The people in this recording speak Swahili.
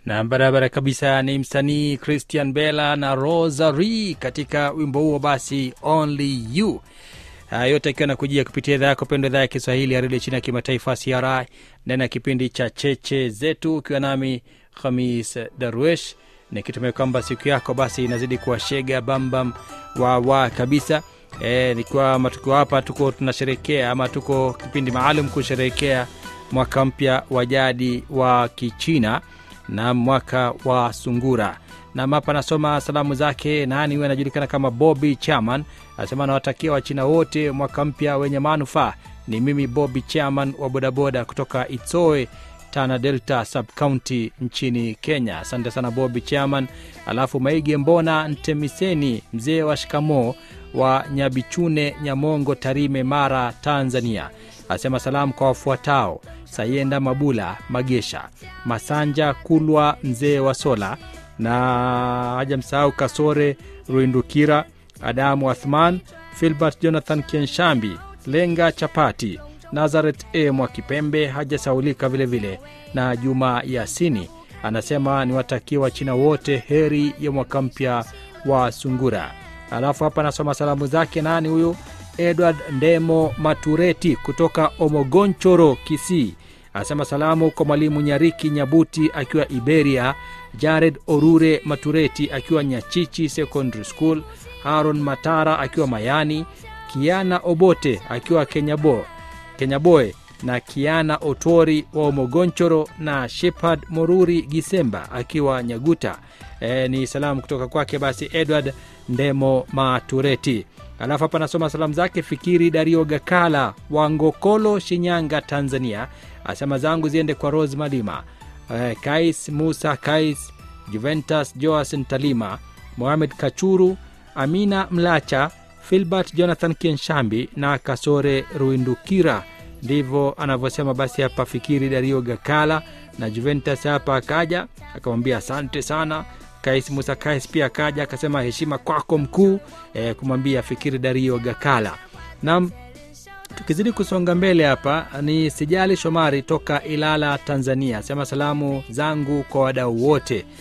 na barabara kabisa ni msanii christian bella na rosary katika wimbo huo basi only you haya yote akiwa nakujia kupitia idhaa yako pendo idhaa ya kiswahili ya redio chini ya kimataifa cri ndani ya kipindi cha cheche zetu ukiwa nami khamis darwesh nikitumai kwamba siku yako basi inazidi kuwashega bambam wawa kabisa e, nikiwa matukio hapa tuko tunasherekea ama tuko kipindi maalum kusherehekea mwaka mpya wa jadi wa kichina na mwaka wa sungura na hapa nasoma salamu zake nani huyo anajulikana kama bobi chairman anasema anawatakia wachina wote mwaka mpya wenye manufaa ni mimi bobi chairman wa bodaboda kutoka itsoe tana delta subcounty nchini kenya asante sana bobi chairman alafu maige mbona ntemiseni mzee wa shikamoo wa nyabichune nyamongo tarime mara tanzania asema salamu kwa wafuatao sayenda mabula magesha masanja kulwa mzee wa sola na haja msahau kasore ruindukira adamu athman filbert jonathan kenshambi lenga chapati nazaret e mwakipembe hajasaulika vile vile na juma yasini anasema niwatakie wachina wote heri ya mwaka mpya wa sungura alafu hapa anasoma salamu zake nani huyu edward ndemo matureti kutoka omogonchoro kisii anasema salamu kwa mwalimu nyariki nyabuti akiwa iberia jared orure matureti akiwa nyachichi secondary school haron matara akiwa mayani kiana obote akiwa kenyabo kenyaboe na kiana otori wa omogonchoro na shepard moruri gisemba akiwa nyaguta e, ni salamu kutoka kwake basi edward ndemo matureti alafu hapa nasoma salamu zake fikiri dario gakala wa ngokolo shinyanga tanzania asema zangu ziende kwa rose malima e, kais musa kais juventus joas ntalima mohamed kachuru amina mlacha filbert jonathan kienshambi na kasore ruindukira ndivyo anavyosema basi hapa fikiri dario gakala na juventus hapa akaja akamwambia asante sana kais musa kais pia akaja akasema heshima kwako mkuu e, kumwambia fikiri dario gakala nam tukizidi kusonga mbele hapa ni sijali shomari toka ilala tanzania sema salamu zangu kwa wadau wote